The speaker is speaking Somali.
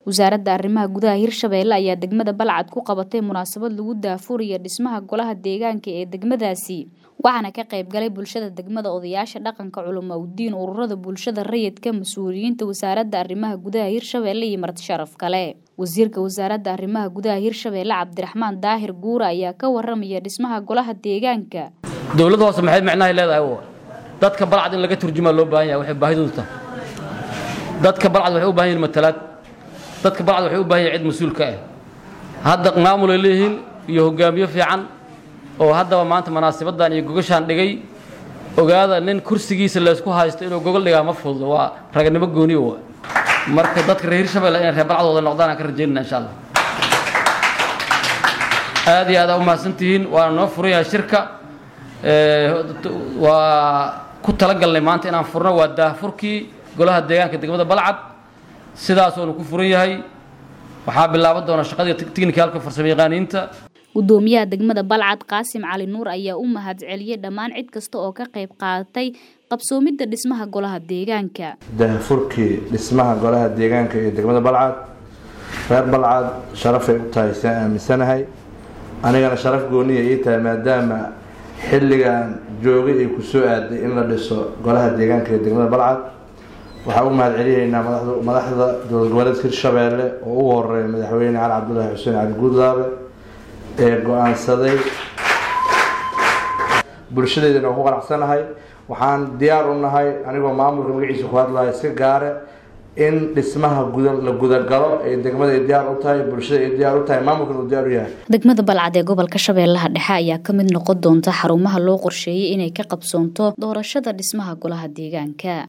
wasaaradda arrimaha gudaha hirshabeelle ayaa degmada balcad ku qabatay munaasabad lagu daafuraya dhismaha golaha deegaanka ee degmadaasi waxaana ka qayb galay bulshada degmada odayaasha dhaqanka culamo udiin ururada bulshada rayidka mas-uuliyiinta wasaaradda arrimaha gudaha hirshabeelle iyo marti sharaf kale wasiirka wasaaradda arrimaha gudaha hirshabeelle cabdiraxmaan daahir guura ayaa ka waramaya dhismaha golaha deegaanka dowladda hoose maxay micnahay leedahay dadka balcad in laga turjumaa loo baahan yahay waxay baahidoodu tahay dadka balcad waxay u baahan yihin matalaad dadka balcad waxay u baahan yahay cid mas-uulka ah hadda maamul ay leeyihiin iyo hogaamiyo fiican oo haddaba maanta munaasabaddan iyo gogashaan dhigay ogaada nin kursigiisa laysku haysto inuu gogol dhigaa ma fududo waa raganimo gooniyo wa marka dadka reer hirshabelle inay reer balcadooda noqdaan aan ka rajaynana insha allah aad iyo aad aa u mahadsantihiin waana noo furan yahay shirka waa ku talagalnay maanta inaan furno waa daahfurkii golaha deegaanka degmada balcad sidaasoonu ku furan yahay waxaa bilaaban doona shaqadii tiknikalka farsamo yaqaaniinta gudoomiyaha degmada balcad qaasim cali nuur ayaa u mahad celiyey dhammaan cid kasta oo ka qayb qaadatay qabsoomidda dhismaha golaha deegaanka daahfurkii dhismaha golaha deegaanka ee degmada balcad reer balcad sharafay u tahay saan aaminsanahay anigana sharaf gooniya ii tahay maadaama xilligan joogay ay ku soo aaday in la dhiso golaha deegaanka ee degmada balcad waxaa u mahad celiyaynaa madaxda dowlad goboleedka hirshabeelle oo ugu horeeya madaxweyne cali cabdulaahi xuseen cali guudlaabe ee go-aansaday bulshadeedana oo ku qanacsanahay waxaan diyaar u nahay anigoo maamulka magaciisa ku hadlaya si gaare in dhismaha la gudagalo ee degmada ay diyaar u tahay bulshada ay diyaar u tahay maamulkana uu diyaar u yahay degmada balcad ee gobolka shabeellaha dhexe ayaa ka mid noqon doonta xarumaha loo qorsheeyay inay ka qabsoonto doorashada dhismaha golaha deegaanka